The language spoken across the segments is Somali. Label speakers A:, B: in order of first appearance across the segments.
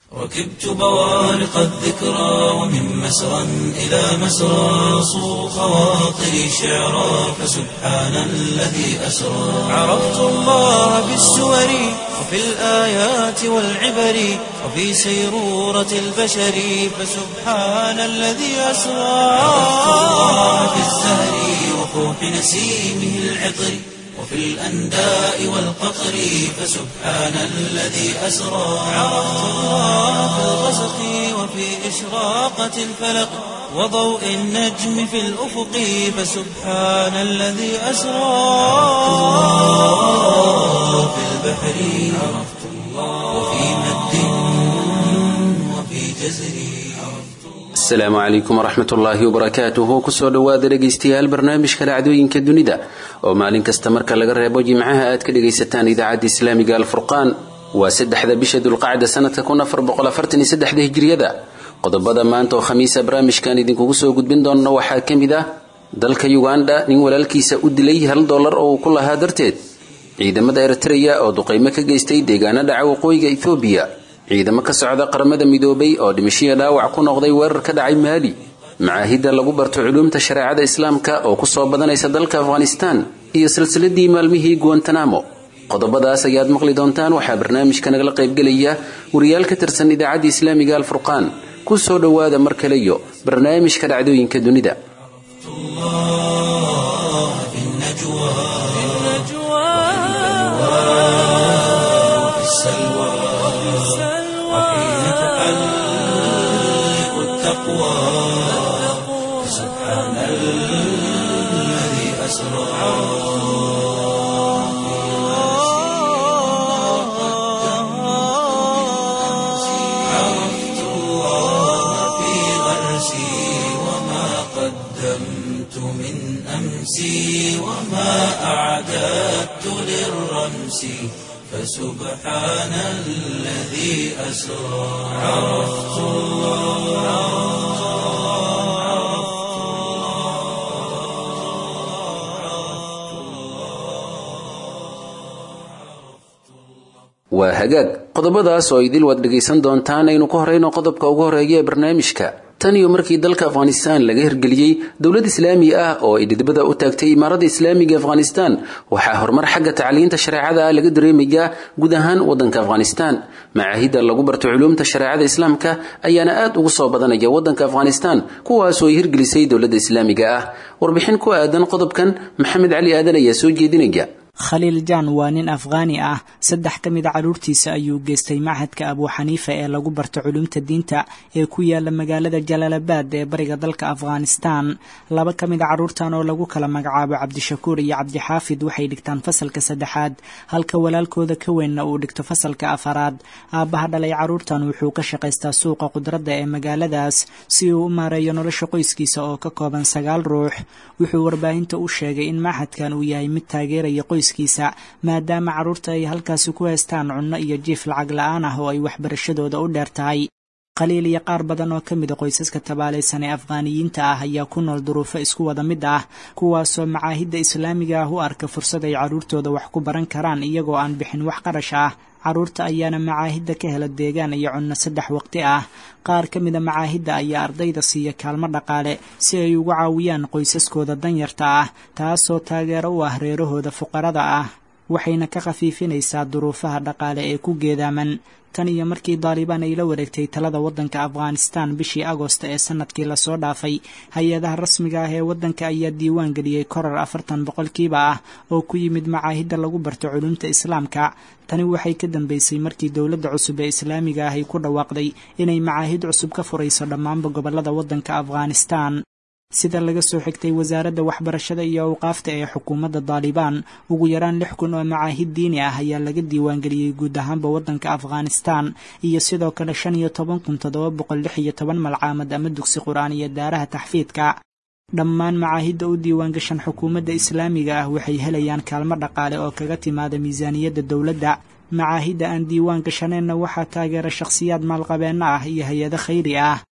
A: ركبت بوارق الذكرى ومن مسرى إلى مسرى صو خواطري شعرا فسبحان الذي أسرى عرفت الله بالسور وفي الآيات والعبر وفي سيرورة البشر فسبحان الذي أسرى عرفت الله بالزهر وفوح نسيمه العطر وفي الأنداء والقطر فسبحان الذي أسرى عرفت الله في الغسق وفي إشراقة الفلق وضوء النجم في الأفق فسبحان الذي أسرى في البحر عرفت الله وفي مد وفي جزر
B: asalaamu calaykum waraxmat ullaahi wabarakaatuhu kusoo dhowaada dhegaystayaal barnaamijka dhacdooyinka dunida oo maalin kasta marka laga reebo jimcaha aad ka dhegaysataan idaacadda islaamiga alfurqaan waa saddexda bisha dulqacda sanadka hijriyada qodobada maanta oo khamiisa barnaamijkan idinkugu soo gudbin doonno waxaa ka mid ah dalka yuganda nin walaalkiisa u dilay hal dollar oo uu ku lahaa darteed ciidamada eritreya oo duqaymo ka geystay deegaano dhaca waqooyiga ethoobiya ciidamo ka socda qaramada midoobay oo dhimashiya dhaawac ku noqday weerar ka dhacay maali macaahidda lagu barto culuumta shareecada islaamka oo kusoo badanaysa dalka afghanistan iyo silsiladii maalmihii guantanamo qodobadaas ayaad maqli doontaan waxaa barnaamijka nagala qaybgelaya wariyaal ka tirsan idaacadda islaamiga alfurqaan ku soo dhowaada mar kale iyo barnaamijka dhacdooyinka dunida
A: الله في النجوى وفي السلوى وحين تحلق التقوى سبحان الذي أسرى عرفت الله في غرسي وما قدمت من أمسي وما أعددت للرمس فسبحان الذي أسرى عرفت
B: waa hagaag qodobadaas oo idil waad dhegaysan doontaan aynu ku horeyno qodobka ugu horeeya ee barnaamijka tan iyo markii dalka afghanistan laga hirgeliyey dowlad islaami ah oo ay dhidibada u taagtay imaaradda islaamiga afghanistan waxaa horumar xagga tacliinta shareecada ah laga dareemayaa guud ahaan wadanka afghanistan macaahidda lagu barto culuumta shareecada islaamka ayaana aad ugu soo badanaya wadanka afghanistan kuwaasoo ay hirgelisay dowladda islaamiga ah warbixin ku aadan qodobkan maxamed cali aadan ayaa soo jeedinaya
C: khaliil jaan waa nin afghaani ah saddex ka mid a carruurtiisa ayuu geystay machadka abuu xaniifa ee lagu barto culumta diinta ee ku yaala magaalada jalaalabad ee bariga dalka afghanistan laba ka mid a carruurtan oo lagu kala magacaabo cabdishakuur iyo cabdixaafid waxay dhigtaan fasalka saddexaad halka walaalkooda ka weynna uu dhigto fasalka afaraad aabbaha dhalay carruurtan wuxuu ka shaqaystaa suuqa qudradda ee magaaladaas si uu u maareeyo nolosha qoyskiisa oo ka kooban sagaal ruux wuxuu warbaahinta u sheegay in machadkan uu yahay mid taageeraya qoys maadaama carruurta ay halkaasi ku haystaan cunno iyo jiif lacag la-aan ah oo ay waxbarashadooda u dheer tahay qaliil iyo qaar badan oo ka mid a qoysaska tabaalaysan ee afghaaniyiinta ah ayaa ku nool duruufo isku wada mid ah kuwaasoo macaahidda islaamiga ah u arka fursad ay carruurtooda wax ku baran karaan iyagoo aan bixin wax qarash ah carruurta ayaana macaahidda ka hela deegaan iyo cunno saddex waqti ah qaar ka mida macaahidda ayaa ardayda siiya kaalmo dhaqaale si ay ugu caawiyaan qoysaskooda danyarta ah taasoo taageero u ah reerahooda fuqarada ah waxayna ka khafiifinaysaa duruufaha dhaqaale ee ku geedaaman tan iyo markii daalibaan ay la wareegtay talada waddanka afghanistan bishii agosto ee sanadkii lasoo dhaafay hay-adaha rasmiga ah ee waddanka ayaa diiwaan geliyey korar afartan boqolkiiba ah oo ku yimid macaahidda lagu barto culumta islaamka tani waxay ka dambeysay markii dowladda cusub ee islaamiga ah ay ku dhawaaqday inay macaahid cusub ka furayso dhammaanba gobollada waddanka afghanistan sida laga soo xigtay wasaaradda waxbarashada iyo awqaafta ee xukuumadda daalibaan ugu yaraan lix kun oo macaahid diini ah ayaa laga diiwaangeliyey guud ahaanba waddanka afghanistan iyo sidoo kale shan iyo toban kun toddoba boqol lix iyo toban malcaamad ama dugsi qur-aan iyo daaraha taxfiidka dhammaan macaahidda u diiwaangashan xukuumadda islaamiga ah waxay helayaan kaalmo dhaqaale oo kaga timaada miisaaniyadda dowladda macaahidda aan diiwaan gashaneenna waxaa taageera shakhsiyaad maalqabeenno ah iyo hay-ado khayri ah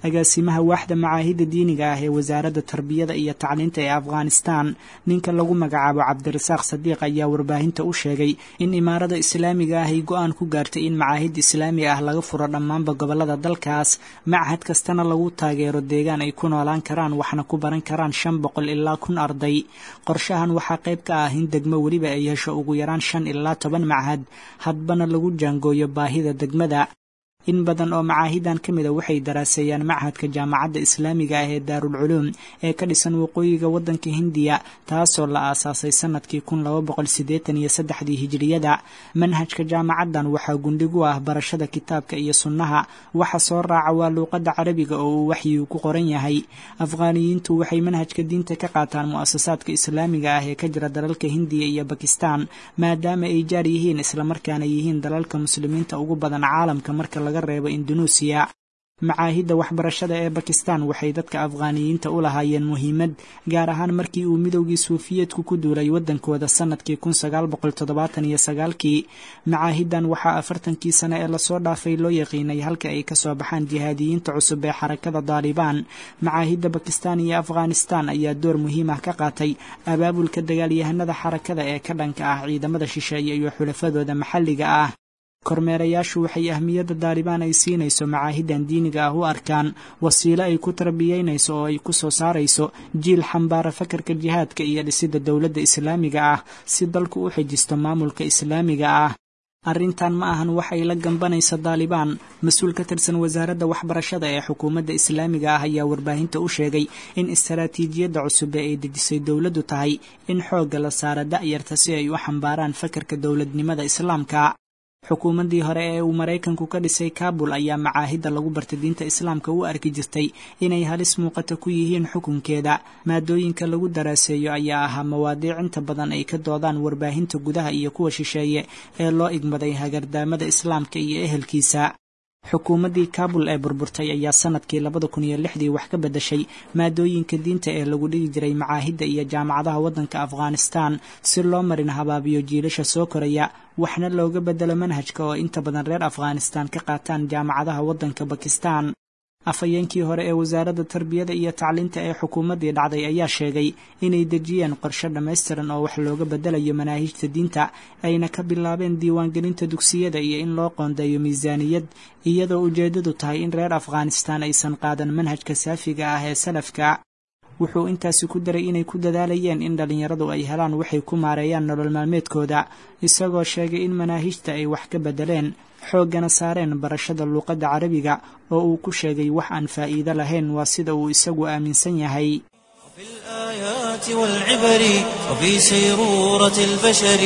C: agaasimaha waaxda macaahidda diiniga ah ee wasaaradda tarbiyada iyo tacliinta ee afghanistan ninka lagu magacaabo cabdirasaaq sadiiq ayaa warbaahinta u sheegay in imaarada islaamiga ah ay go-aan ku gaartay in macaahid islaami ah laga furo dhammaanba gobolada dalkaas machad kastana lagu taageero deegaan ay ku noolaan karaan waxna ku baran karaan shan boqol ilaa kun arday qorshahan waxaa qayb ka ah in degmo weliba ay hesho ugu yaraan shan ilaa toban machad hadbana lagu jaangooyo baahida degmada in badan oo macaahidan ka mida waxay daraaseeyaan machadka jaamacadda islaamiga ah ee daarulculuum ee ka dhisan waqooyiga waddanka hindiya taasoo la aasaasay sanadkii kun laba boqol siddeetan iyo saddexdii hijiriyada manhajka jaamacaddan waxaa gundhig u ah barashada kitaabka iyo sunnaha waxa soo raaca waa luuqadda carabiga oo uu waxyigu ku qoran yahay afghaaniyiintu waxay manhajka diinta ka qaataan mu'asasaadka islaamiga ah ee ka jira dalalka hindiya iyo bakistan maadaama ay jaar yihiin islamarkaana yihiin dalalka muslimiinta ugu badan caalamka marka laga reebo indunuusiya macaahidda waxbarashada ee bakistan waxay dadka afghaaniyiinta u lahaayeen muhiimad gaar ahaan markii uu midowgii suufiyeedku ku duulay waddankooda sanadkii kun sagaal boqol toddobaatan iyo sagaalkii macaahidan waxaa afartankii sane ee lasoo dhaafay loo yaqiinay halka ay kasoo baxaan jihaadiyiinta cusub ee xarakada daalibaan macaahidda bakistan iyo afghanistan ayaa door muhiim ah ka qaatay abaabulka dagaalyahanada xarakada ee ka dhanka ah ciidamada shisheeye iyo xulafadooda maxalliga ah kormeerayaashu waxay ahmiyadda daalibaan ay siinayso macaahidan diiniga ah u arkaan wasiilo ay ku tarbiyeynayso oo ay ku soo saarayso jiil xambaara fakarka jihaadka iyo dhisidda dowladda islaamiga ah si dalku u xijisto maamulka islaamiga ah arrintan ma ahan waxay la gambanaysa daalibaan mas-uul ka tirsan wasaaradda waxbarashada ee xukuumadda islaamiga ah ayaa warbaahinta u sheegay in istaraatiijiyadda cusub ee ay dejisay dowladdu tahay in xoogga la saara da'yarta si ay u xambaaraan fakarka dowladnimada islaamka xukuumaddii hore ee uu maraykanku ka dhisay kaabul ayaa macaahidda lagu bartay diinta islaamka u arki jirtay inay halis muuqata ku yihiin xukunkeeda maadooyinka lagu daraaseeyo ayaa ahaa mawaadiic inta badan ay ka doodaan warbaahinta gudaha iyo kuwa shisheeye ee loo igmaday hagardaamada islaamka iyo ehelkiisa xukuumaddii kaabul ee burburtay ayaa sanadkii labada kun iyo lixdii wax ka beddashay maadooyinka diinta ee lagu dhigi jiray macaahidda iyo jaamacadaha waddanka afghanistan si loo marin habaabiyo jiilasha soo koraya waxna looga beddelo manhajka oo inta badan reer afghanistan ka qaataan jaamacadaha waddanka bakistan afhayeenkii hore ee wasaaradda tarbiyada iyo tacliinta ee xukuumaddii dhacday ayaa sheegay inay dejiyeen qorshe dhammaystiran oo wax looga beddelayo manaahijta diinta ayna ka bilaabeen diiwaangelinta dugsiyada iyo in loo qoondeeyo miisaaniyad iyadoo ujeeddadu tahay in reer afghanistan aysan qaadan manhajka saafiga ah ee salafka wuxuu intaasi ku daray inay ku dadaalayeen in dhallinyaradu ay helaan waxay ku maareeyaan nolol maalmeedkooda isagoo sheegay in manaahijta ay wax ka beddeleen xooggana saareen barashada luuqadda carabiga oo uu ku sheegay wax aan faa'iido lahayn waa sida uu isagu aaminsan yahay
A: في الآيات والعبر وفي سيرورة البشر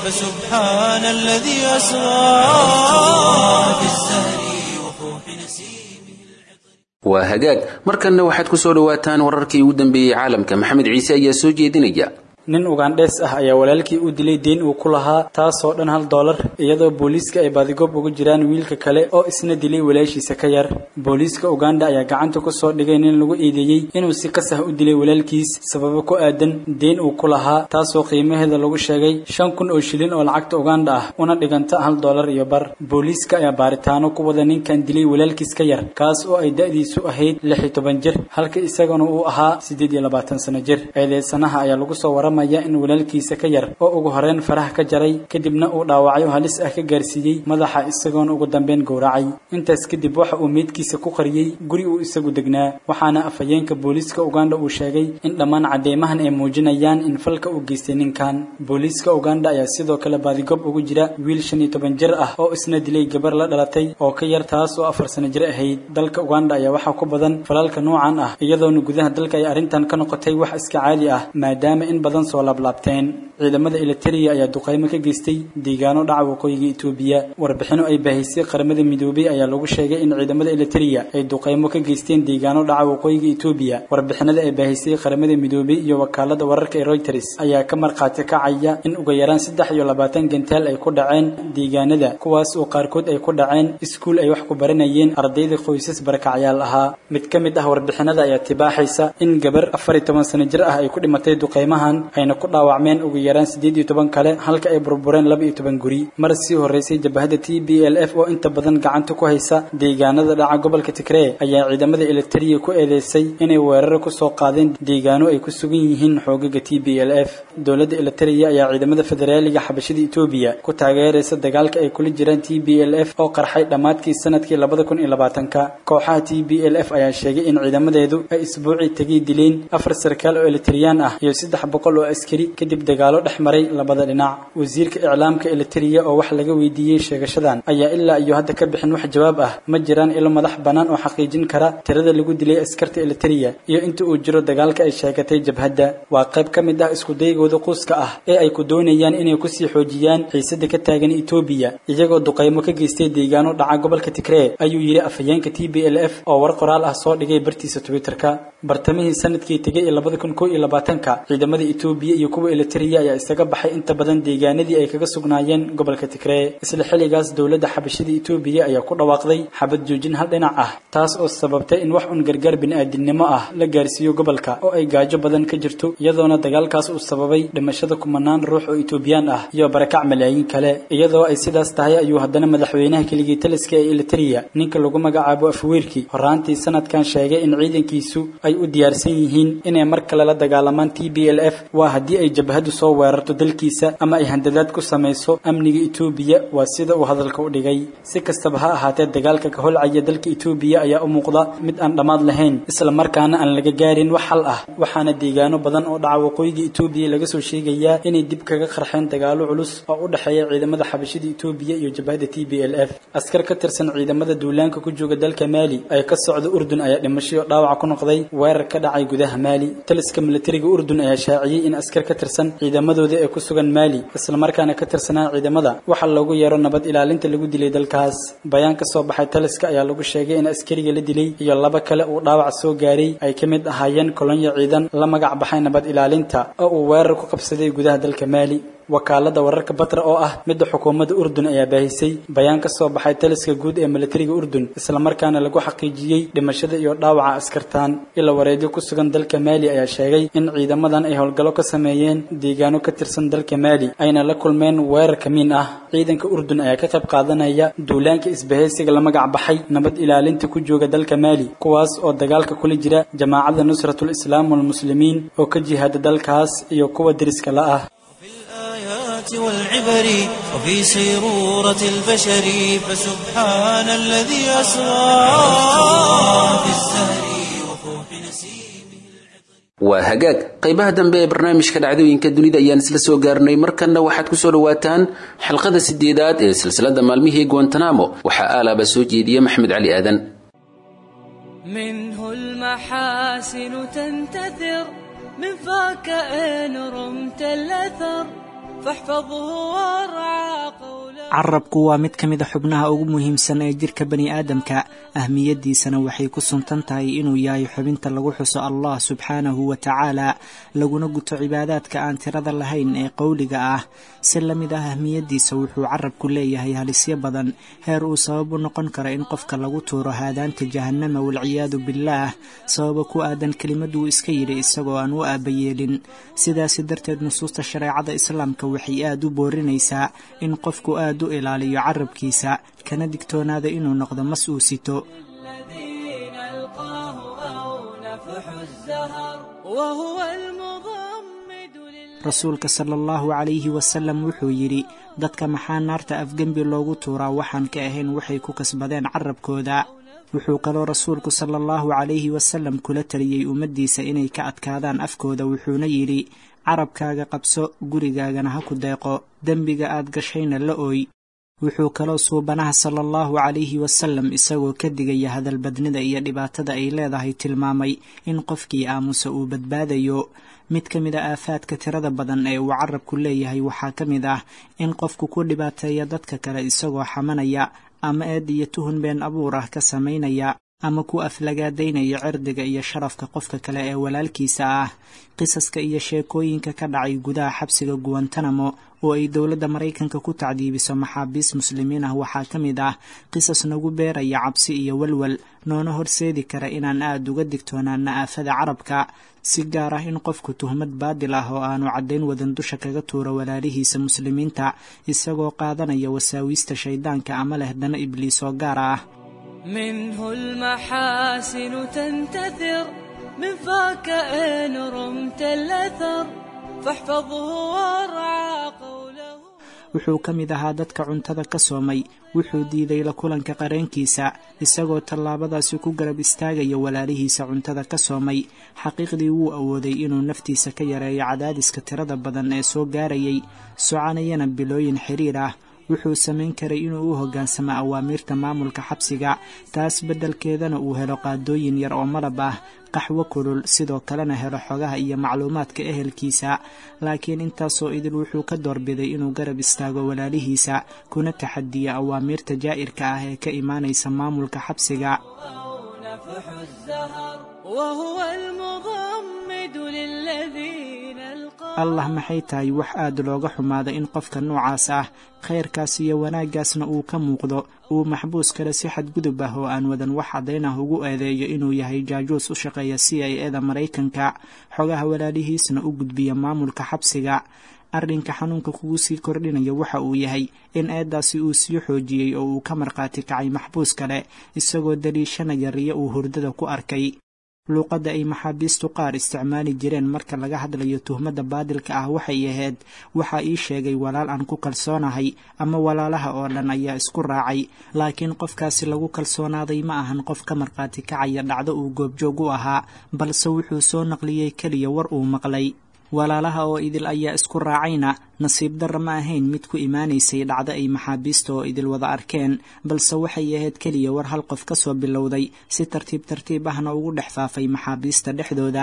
A: فسبحان الذي أسرى في الزهر وفوح نسيمه
B: waa hagaag markanna waxaad ku soo dhowaataan wararkii ugu dambeeyey caalamka maxamed ciise ayaa soo jeedinaya
D: nin ugandhees ah ayaa walaalkii u dilay deyn uu ku lahaa taasoo dhan hal doolar iyadoo booliiska ay baadigoob uga jiraan wiilka kale oo isna dilay walaashiisa ka yar booliiska uganda ayaa gacanta ku soo dhigay nin lagu eedeeyey inuu si qasah u dilay walaalkiis sababo ku aadan deyn uu ku lahaa taasoo qiimaheeda lagu sheegay shan kun oo shilin oo lacagta uganda ah una dhiganta hal doolar iyo bar booliiska ayaa baaritaano ku wada ninkan dilay walaalkiis ka yar kaas oo ay da'diisu ahayd lix iyo toban jir halka isagana uu ahaa siddeed iyo labaatan sano jir eedeysanaha ayaa lagu soo warama in walaalkiisa ka yar oo ugu horeen faraha ka jaray kadibna uu dhaawacyo halis ah ka gaarsiiyey madaxa isagoona ugu dambeyn gowracay intaas kadib waxa uu meydkiisa ku qariyey guri uu isagu degnaa waxaana afhayeenka booliiska uganda uu sheegay in dhammaan cadeymahan ay muujinayaan in falka uu geystay ninkan booliiska uganda ayaa sidoo kale baadigob ugu jira wiil shan iyo toban jir ah oo isna dilay gabar la dhalatay oo ka yar taas oo afar sano jir ahayd dalka uganda ayaa waxaa ku badan falalka noocan ah iyadoona gudaha dalka ay arrintan ka noqotay wax iska caadi ah maadaama in badan soo laablaabteen ciidamada eliteria ayaa duqaymo ka geystay deegaano dhaca waqooyiga etoobiya warbixino ay baahisay qaramada midoobay ayaa lagu sheegay in ciidamada eliteria ay duqaymo ka geysteen deegaano dhaca waqooyiga etoobiya warbixinada ay baahisay qaramada midoobay iyo wakaalada wararka ee reuters ayaa ka markhaati kacaya in uga yaraan saddex iyo labaatan gantaal ay ku dhaceen deegaanada kuwaas oo qaarkood ay ku dhaceen iskuul ay wax ku baranayeen ardayda qoysas barakacyaal ahaa mid ka mid ah warbixinada ayaa tibaaxaysa in gabar afar iyo toban sano jir ah ay ku dhimatay duqaymahan ayna ku dhaawacmeen ugu yaraan siddeed iyo toban kale halka ay burbureen laba iyo toban guri mar sii horreysay jabhadda t b l f oo inta badan gacanta ku haysa deegaanada dhaca gobolka tigree ayaa ciidamada elitariya ku eedeysay inay weeraro kusoo qaadeen deegaano ay ku sugan yihiin xoogaga t b l f dowladda elitariya ayaa ciidamada federaaliga xabashada etoobiya ku taageeraysa dagaalka ay kula jiraan t b l f oo qarxay dhammaadkii sanadkii labada kun iyo labaatanka kooxaha t b l f ayaa sheegay in ciidamadeedu ay isbuucii tegay dileen afar sarkaal oo elitariyaan ah iyo saddex boqol oo askari kadib dagaalo dhex maray labada dhinac wasiirka iclaamka elitariya oo wax laga weydiiyey sheegashadan ayaa ilaa iyo hadda ka bixin wax jawaab ah ma jiraan ilo madax bannaan oo xaqiijin kara tirada lagu dilay askarta elitariya iyo inta uu jiro dagaalka ay sheegatay jabhadda waa qayb ka mid ah iskudaygooda quuska ah ee ay ku doonayaan inay kusii xoojiyaan xiisada ka taagan etoobiya iyagoo duqaymo ka geystay deegaano dhaca gobolka tigree ayuu yidhi afhayeenka t b l f oo war qoraal ah soo dhigay bartiisa twitterka bartamihii sanadkii tegay ee labada kun koo iyo labaatanka ciidamada etoobiya iyo kuwa elitariya ayaa isaga baxay inta badan deegaanadii ay kaga sugnaayeen gobolka tigree isla xilligaas dowladda xabashada etoobiya ayaa ku dhawaaqday xabad joojin hal dhinac ah taas oo sababtay in wax un gargaar bini'aadinimo ah la gaarsiiyo gobolka oo ay gaajo badan ka jirto iyadoona dagaalkaas uu sababay dhimashada kumanaan ruux oo etoobiyaan ah iyo barakac malaayiin kale iyadoo ay sidaas tahay ayuu haddana madaxweynaha keligii taliska ee elitariya ninka lagu magacaabo afweerki horaantii sanadkan sheegay in ciidankiisu ay u diyaarsan yihiin inay mar kale la dagaalamaan t b l f waa haddii ay jabhadu soo weerarto dalkiisa ama ay handadaad ku samayso amniga etoobiya waa sida uu hadalka u dhigay si kastaba ha ahaatee dagaalka ka holcaya dalka etoobiya ayaa u muuqda mid aan dhammaad lahayn isla markaana aan laga gaarin wax xal ah waxaana deegaano badan oo dhaca waqooyiga etoobiya laga soo sheegayaa inay dib kaga qarxeen dagaalo culus oo u dhexeeya ciidamada xabashada etoobiya iyo jabhada t b l f askar ka tirsan ciidamada duulaanka ku jooga dalka maali ay ka socda urdun ayaa dhimashay oo dhaawac ku noqday weerar ka dhacay gudaha maali taliska militariga urdun ayaa shaaciyey in askar ka tirsan ciidamadooda ee ku sugan maali islamarkaana ka tirsanaa ciidamada waxaa loogu yeero nabad ilaalinta lagu dilay dalkaas bayaan ka soo baxay taliska ayaa lagu sheegay in askariga la dilay iyo laba kale uu dhaawac soo gaaray ay ka mid ahaayeen kolonyo ciidan la magac baxay nabad ilaalinta oo uu weerar ku qabsaday gudaha dalka maali wakaalada wararka batra oo ah midda xukuumadda urdun ayaa baahisay bayaan ka soo baxay taliska guud ee militariga urdun islamarkaana lagu xaqiijiyey dhimashada iyo dhaawaca askartaan ila wareedyo ku sugan dalka maali ayaa sheegay in ciidamadan ay howlgallo ka sameeyeen deegaano ka tirsan dalka maali ayna la kulmeen weerar kamiin ah ciidanka urdun ayaa ka qayb qaadanaya duulaanka isbahaysiga la magac baxay nabad ilaalinta ku jooga dalka maali kuwaas oo dagaalka kula jira jamaacadda nusratul islaam walmuslimiin oo ka jihaada dalkaas iyo kuwa deriska la ah
A: والعبر وفي سيرورة البشر فسبحان الذي أسرى في الزهر وفوح نسيمه
B: waa hagaag qaybaha dambe ee barnaamijka dhacdooyinka dunida ayaan isla soo gaarnay markanna waxaad ku soo dhawaataan xalqada sideedaad ee silsilada maalmihii guantanamo waxaa aalaaba soo jeediya maxmed cali aadan
E: منه المحاسن تنتثر من فاك إن رمت الأثر فاحفظه وارعى قوله
C: carabku waa mid ka mid a xubnaha ugu muhiimsan ee jirka bani aadamka ahmiyaddiisana waxay ku suntan tahay inuu yahay xubinta lagu xuso allah subxaanahu wa tacaala laguna guto cibaadaadka aan tirada lahayn ee qowliga ah si la mid ah ahmiyaddiisa wuxuu carabku leeyahay halisyo badan heer uu sabab u noqon karo in qofka lagu tuuro haadaanta jahannama walciyaadu billaah sababa ku aadan kelimaduu iska yidhi isagoo aan u aabayeelin sidaasi darteed nusuusta shareecada islaamka waxay aad u boorinaysaa in qofku aad u ilaaliyo carabkiisa kana digtoonaada inuu noqdo mas uu sito
E: الذي نلقاه أو نفح الزهر وهو المضمد لله
C: rasuulka sala allahu calayhi wasalam wuxuu yidhi dadka maxaa naarta afgembi loogu tuuraa waxaan ka ahayn waxay ku kasbadeen carabkooda wuxuu kaloo rasuulku sala allahu calayhi wasalam kula taliyey ummaddiisa inay ka adkaadaan afkooda wuxuuna yidhi carabkaaga qabso gurigaagana ha ku deeqo dembiga aad gashayna la ooy wuxuu kaloo suubanaha sala allahu calayhi wasalam isagoo ka digaya hadalbadnida iyo dhibaatada ay leedahay tilmaamay in qofkii aamusa uu badbaadayo mid ka mid a aafaadka tirada badan ee uu carabku leeyahay waxaa ka mid ah in qofku ku dhibaateeya dadka kale isagoo xamanaya ama eed iyo tuhun been abuur ah ka samaynaya ama ku aflagaadaynaya cirdiga iyo sharafka qofka kale ee walaalkiisa ah qisaska iyo sheekooyinka ka dhacay gudaha xabsiga guwantanamo oo ay dowladda maraykanka ku tacdiibiso maxaabiis muslimiin ah waxaa ka mid ah qisas nagu beeraya cabsi iyo walwal noona horseedi kara inaan aada uga digtoonaana aafada carabka si gaar ah in qofku tuhmad baadil ah oo aanu caddayn wadan dusha kaga tuuro walaalihiisa muslimiinta isagoo qaadanaya wasaawiista shayddaanka ama leh dana ibliis oo gaar ah
E: منه المحاسن تنتثر من فاك إن رمت الأثر فاحفظه وارعى قوله
C: wuxuu ka mid ahaa dadka cuntada ka soomay wuxuu diiday la kulanka qareenkiisa isagoo tallaabadaasi ku garab istaagaya walaalihiisa cuntada ka soomay xaqiiqdii wuu awooday inuu naftiisa ka yareeyo cadaadiska tirada badan ee soo gaarayay soconayana bilooyin xiriir ah wuxuu samayn karay inuu u hoggaansamo awaamiirta maamulka xabsiga taas beddelkeedana uu helo qaadooyin yar oo malab ah qaxwo kulul sidoo kalena helo xogaha iyo macluumaadka ehelkiisa laakiin intaasoo idil wuxuu ka doorbiday inuu garab istaago walaalihiisa kuna taxadiyo awaamiirta jaa'irka ah ee ka imaanaysa maamulka xabsiga
E: نفح الزهر وهو المضمد للذين القوا
C: allah maxay tahay wax aad looga xumaada in qofka noocaas ah khayrkaas iyo wanaaggaasna uu ka muuqdo uu maxbuus kale si xadgudub ah oo aan wadan wax caddayn ah ugu eedeeyo inuu yahay jaajuus u shaqeeya c i eda maraykanka xogaha walaalihiisna u gudbiya maamulka xabsiga arrinka xanuunka kugu sii kordhinaya waxa uu yahay in eeddaasi uu sii xoojiyey oo uu ka markhaati kacay maxbuus kale isagoo daliishanaya riyo uu hurdada ku arkay luuqadda ay maxaabiistu qaar isticmaali jireen marka laga hadlayo tuhmadda baadilka ah waxay ahayd waxaa ii sheegay walaal aan ku kalsoonahay ama walaalaha oo dhan ayaa isku raacay laakiin qofkaasi lagu kalsoonaaday ma ahan qof ka markhaati kacaya dhacdo uu goobjoog u ahaa balse wuxuu soo naqliyey keliya war uu maqlay walaalaha oo idil ayaa isku raacayna nasiib darra ma ahayn mid ku imaanaysay dhacdo ay maxaabiista oo idil wada arkeen balse waxay ahayd keliya war hal qof ka soo bilowday si tartiib tartiib ahna ugu dhex faafay maxaabiista dhexdooda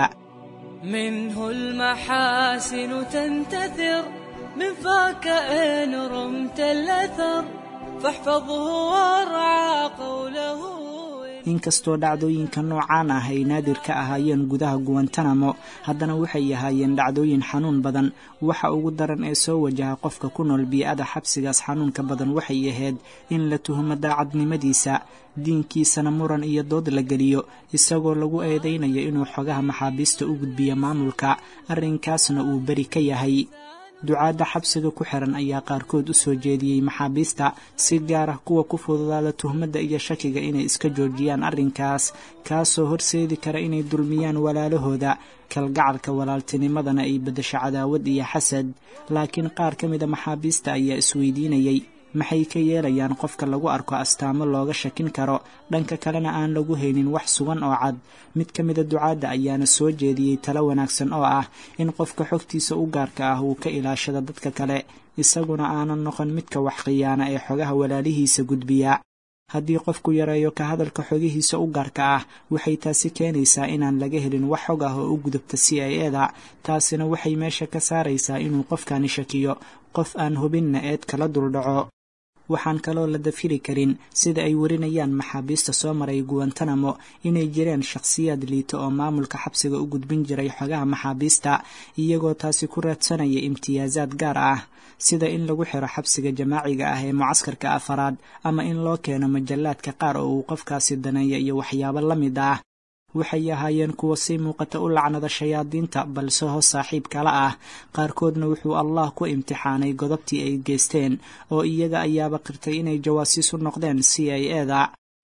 E: منه المحاسن تنتثر من فاك إن رمت الأثر فاحفظه وارعى قوله
C: inkastoo dhacdooyinka noocaan ah ay naadir ka ahaayeen gudaha guwantanamo haddana waxay ahaayeen dhacdooyin xanuun badan waxa ugu daran ee soo wajaha qofka ku nool bii-ada xabsigaas xanuunka badan waxay ahayd in la tuhumo daacadnimadiisa diinkiisana muran iyo dood la geliyo isagoo lagu eedaynayo inuu xogaha maxaabiista u gudbiyo maamulka arrinkaasna uu beri ka yahay ducaadda xabsiga ku xiran ayaa qaarkood u soo jeediyey maxaabiista si gaar ah kuwa ku fududaada tuhmadda iyo shakiga inay iska joojiyaan arrinkaas kaasoo horseedi kara inay dulmiyaan walaalahooda kalgacalka walaaltinimadana ay beddesho cadaawad iyo xasad laakiin qaar ka mida maxaabiista ayaa isweydiinayey maxay ka yeelayaan qofka lagu arko astaamo looga shakin karo dhanka kalena aan lagu haynin wax sugan oo cad mid ka mida ducaadda ayaana soo jeediyey talo wanaagsan oo ah in qofka xogtiisa u gaarka ah uu ka ilaashado dadka kale isaguna aanan noqon midka wax khiyaana ee xogaha walaalihiisa gudbiya haddii qofku yareeyo ka hadalka xogihiisa u gaarka ah waxay taasi keenaysaa inaan laga helin wax xog ah oo u gudubta c i eda taasina waxay meesha ka saaraysaa inuu qofkani shakiyo qof aan hubinna eed kala duldhaco waxaan kaloo la dafiri karin sida ay warinayaan maxaabiista soo maray guwantanamo inay jireen shakhsiyaad liito oo maamulka xabsiga u gudbin jiray xogaha maxaabiista iyagoo taasi ku raadsanaya imtiyaasaad gaar ah sida in lagu xiro xabsiga jamaaciga ah ee mucaskarka afaraad ama in loo keeno majallaadka qaar oo uu qofkaasi daneeya iyo waxyaabo la mid ah waxay ahaayeen kuwa si muuqata u lacnada shayaadiinta balse hoos saaxiib kala ah qaarkoodna wuxuu allah ku imtixaanay godobtii ay geysteen oo iyaga ayaaba qirtay inay jawaasiis u noqdeen c i eda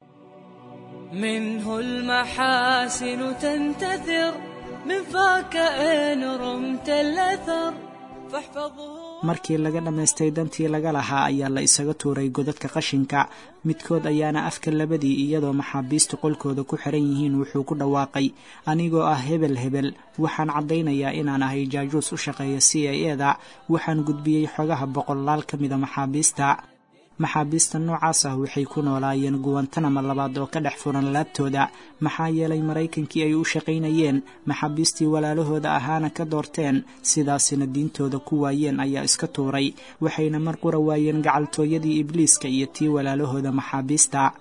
E: منه المحاسن تنتثر من فاك إن رمت الأثر فاحفظه
C: markii laga dhammaystay dantii laga lahaa ayaa la isaga tuuray godadka qashinka midkood ayaana afka labadii iyadoo maxaabiistu qolkooda ku xiran yihiin wuxuu ku dhawaaqay anigoo ah hebel hebel waxaan caddaynayaa inaan ahay jaajuus u shaqeeya c i eda waxaan gudbiyey xogaha boqolaal ka mida maxaabiista maxaabiista noocaas ah waxay ku noolaayeen guwantanama labaad oo ka dhex furan laabtooda maxaa yeelay maraykankii ay u shaqaynayeen maxaabiistii walaalahooda ahaana ka doorteen sidaasina diintooda ku waayeen ayaa iska tuuray waxayna mar qura waayeen gacaltooyadii ibliiska iyo tii walaalahooda maxaabiista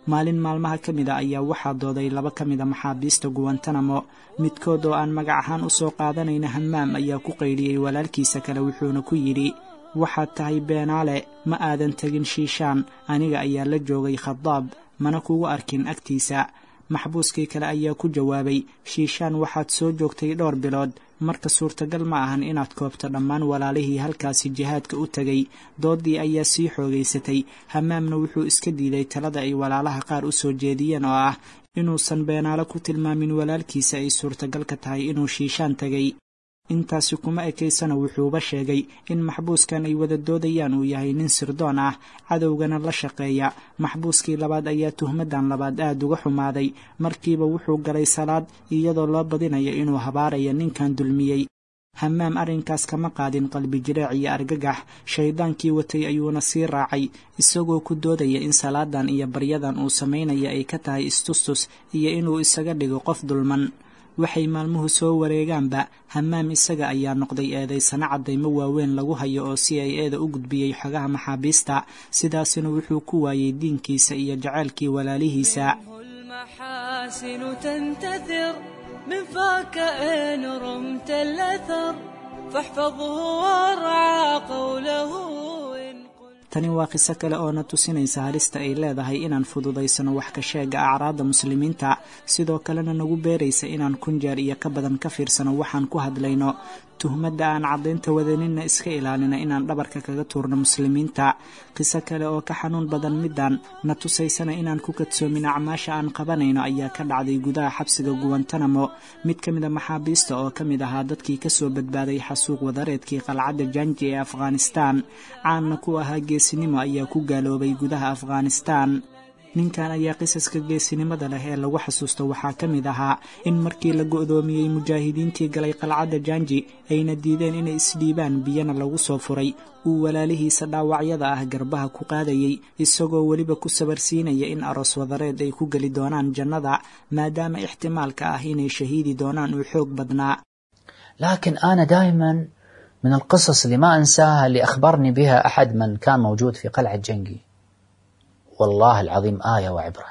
C: maalin maalmaha ka mid a ayaa waxaa dooday laba ka mid a maxaabiista guwantanamo midkood oo aan magac ahaan u soo qaadanayna hammaam ayaa ku qaydhiyey walaalkiisa kale wuxuuna ku yidhi waxaad tahay beenaale ma aadan tegin shiishaan aniga ayaa la joogay khadaab mana kugu arkin agtiisa maxbuuskii kale ayaa ku jawaabay shiishaan waxaad soo joogtay dhowr bilood marka suurtagal ma ahan inaad koobto dhammaan walaalihii halkaasi jihaadka u tegay doodii ayaa sii xoogaysatay hamaamna wuxuu iska diiday talada ay walaalaha qaar u soo jeediyeen oo ah inuusan beenaalo ku tilmaamin walaalkiisa ay suurtagal ka tahay inuu shiishaan tegay intaasi kuma ekaysana wuxuuba sheegay in maxbuuskan ay wada doodayaan uu yahay nin sirdoon ah cadowgana la shaqeeya maxbuuskii labaad ayaa tuhmadan labaad aad uga xumaaday markiiba wuxuu galay salaad iyadoo loo badinayo inuu habaaraya ninkan dulmiyey hamaam arrinkaas kama qaadin qalbi jireec iyo argagax shayddaankii watay ayuuna sii raacay isagoo ku doodaya in salaadan iyo baryadan uu samaynaya ay ka tahay istustus iyo inuu isaga dhigo qof dulman waxay maalmuhu soo wareegaanba hamaam isaga ayaa noqday eedaysano caddaymo waaweyn lagu hayo oo si ay eeda u gudbiyey xogaha maxaabiista sidaasina wuxuu ku waayey diinkiisa iyo jaceylkii walaalihiisa
E: المحاسن تنتثر من فاك إن رمت الأثر فاحفظه وارعى قوله إن قلت
C: tani waa qiso kale oo na tusinaysa halista ay leedahay inaan fududaysano wax ka sheega acraadda muslimiinta sidoo kalena nagu beeraysa inaan kun jeer iyo ka badan ka fiirsano waxaan ku hadlayno tuhmadda aan caddaynta wadaninna iska ilaalina inaan dhabarka kaga tuurno muslimiinta qiso kale oo ka xanuun badan middan na tusaysana inaan ku kadsoomin acmaasha aan qabanayno ayaa ka dhacday gudaha xabsiga guwantanamo mid ka mid a maxaabiista oo ka mid ahaa dadkii kasoo badbaaday xasuuq wadareedkii qalcadda janji ee afghanistaan caanna ku ahaa geesinimo ayaa ku gaaloobay gudaha afghanistaan ninkan ayaa qisaska geesinimada leh ee lagu xasuusto waxaa ka mid ahaa in markii la go'doomiyey mujaahidiintii galay qalcadda janji ayna diideen inay isdhiibaan biyana lagu soo furay uu walaalihiisa dhaawacyada ah garbaha ku qaadayey isagoo weliba ku sabarsiinaya in aroos wadareed ay ku geli doonaan jannada maadaama ixtimaalka ah inay shahiidi doonaan uu xoog badnaa
F: لكن أنا دائما من القصص اللي ما أنساها اللي أخبرني بها أحد من كان موجود في قلعة جنقي والله العظيم آية وعبرة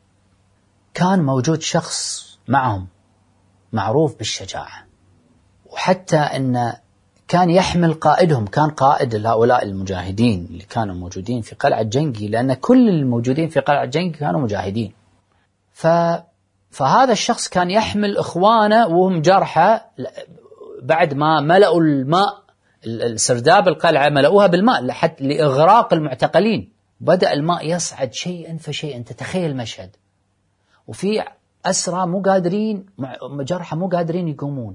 F: كان موجود شخص معهم معروف بالشجاعة وحتى أن كان يحمل قائدهم كان قائد هؤلاء المجاهدين اللي كانوا موجودين في قلعة جنقي لأن كل الموجودين في قلعة جنقي كانوا مجاهدين ف فهذا الشخص كان يحمل إخوانه وهم جرحى بعد ما ملأوا الماء السرداب القلعة ملأوها بالماء لحتى لإغراق المعتقلين بدأ الماء يصعد شيئا فشيئا تتخيل المشهد وفي أسرى مو قادرين جرحى مو قادرين يقومون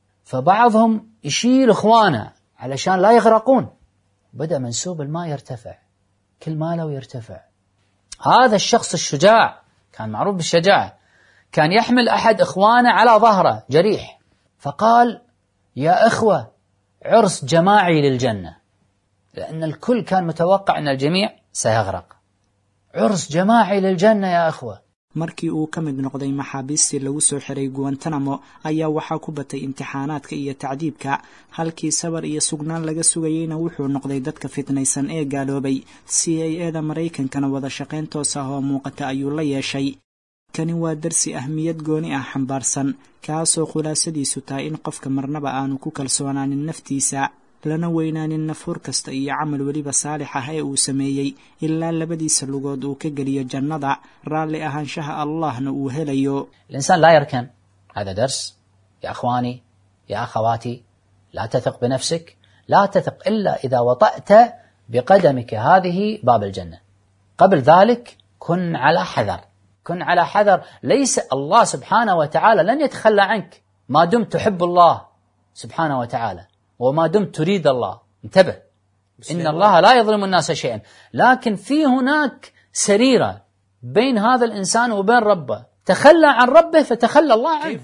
F: فبعضهم يشيل إخوانه علشان لا يغرقون بدأ منسوب الماء يرتفع كل ماله يرتفع هذا الشخص الشجاع كان معروف بالشجاعة كان يحمل أحد إخوانه على ظهره جريح فقال يا إخوة عرس جماعي للجنة لأن الكل كان متوقع أن الجميع سيغرق عرس جماعي للجنة يا إخوة
C: markii uu ka mid noqday maxaabiistii lagu soo xiray guwantanamo ayaa waxaa ku batay imtixaanaadka iyo tacdiibka halkii sabar iyo sugnaan laga sugayeyna wuxuu noqday dadka fitnaysan ee gaaloobay c a eda maraykankana wada shaqayn toos ah oo muuqata ayuu la yeeshay kani waa darsi ahmiyad gooni ah xambaarsan kaasoo khulaasadiisu tahay in qofka marnaba aanu ku kalsoonaanin naftiisa lana weynaanin nafuur kasta iyo camal weliba saalix ah ee uu sameeyey ilaa labadiisa lugood uu ka geliyo jannada raalli ahaanshaha allahna uu helayo
F: الإنسان لا يركن هذا درس يا أخواني يا أخواتي لا تثق بنفسك لا تثق إلا إذا وطأت بقدمك هذه باب الجنة قبل ذلك كن على حذر كن على حذر ليس الله سبحانه وتعالى لن يتخلى عنك ما دمت تحب الله سبحانه وتعالى وما دمت تريد الله انتبه إن الله لا يظلم الناس شيئا لكن في هناك سريرة بين هذا الإنسان وبين ربه تخلى عن ربه فتخلى الله عنه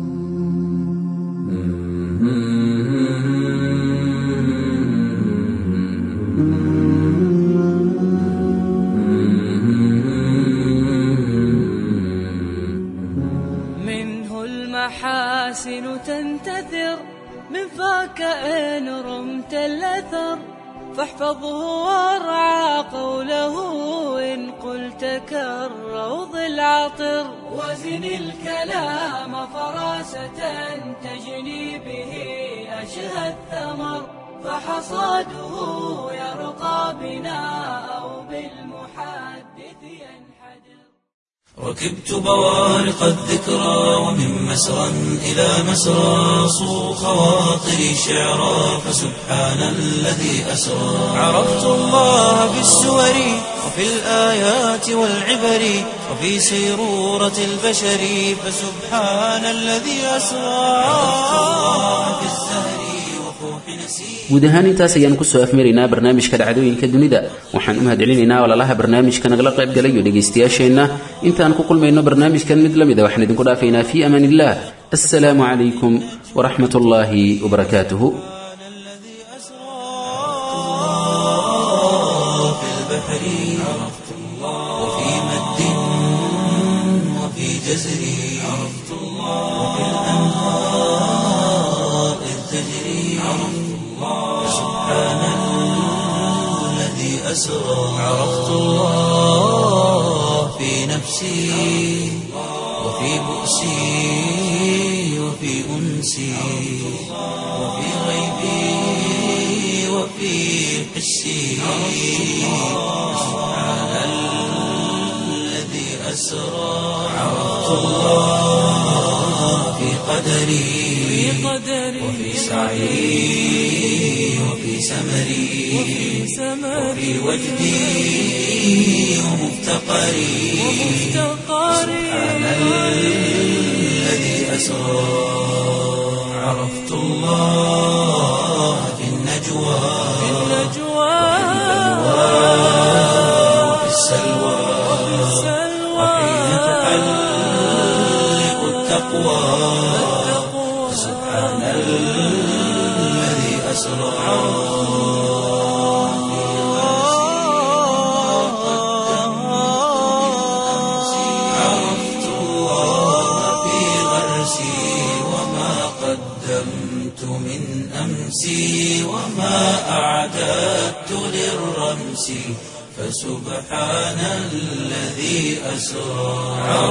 E: منه المحاسن تنتثر من فاك إن رمت الأثر فاحفظه وارعى قوله إن قلت كالروض العطر وزن الكلام فراسة تجني به أشهى الثمر فحصاده يرقى بنا أو بالمحدث ينحدر
A: ركبت بوارق الذكرى ومن مسرى إلى مسرى صو خواطري شعرا فسبحان الذي أسرى عرفت الله في السور وفي الآيات والعبر وفي سيرورة البشر فسبحان الذي أسرى عرفت الله في الزهر وفوح نسير
B: guud ahaan intaas ayaan kusoo afmaraynaa barnaamijka dhacdooyinka dunida waxaan u mahadcelinaynaa walaalaha barnaamijka nagala qayb galay iyo dhegaystayaasheenna intaan ku kulmayno barnaamijkan mid la mida waxaan idinku dhaafaynaa fii amaan illah assalaamu calaykum waraxmat ullaahi wabarakaatuhu
A: الذي أسرى في البحر عرفت الله وفي مد وفي جزر عرفت الله وفي الأنهار إذ تجري عرفت الله سبحان الذي أسرى عرفت الله في نفسي وفي بؤسي وفي أنسي وفي غيبي وفي حسي سبحان الذي أسرى عرفت الله في قدري وفي سعي وفي سمري وفي وجدي ومفتقري سبحان الذي أسرى عرفت الله في النجوى وفي السلوى وحين تحلق التقوى سبحان الذي أسرى عرفت الله في غرسي وما قدمت من أمسي وما أعددت للرمس فسبحان الذي أسرى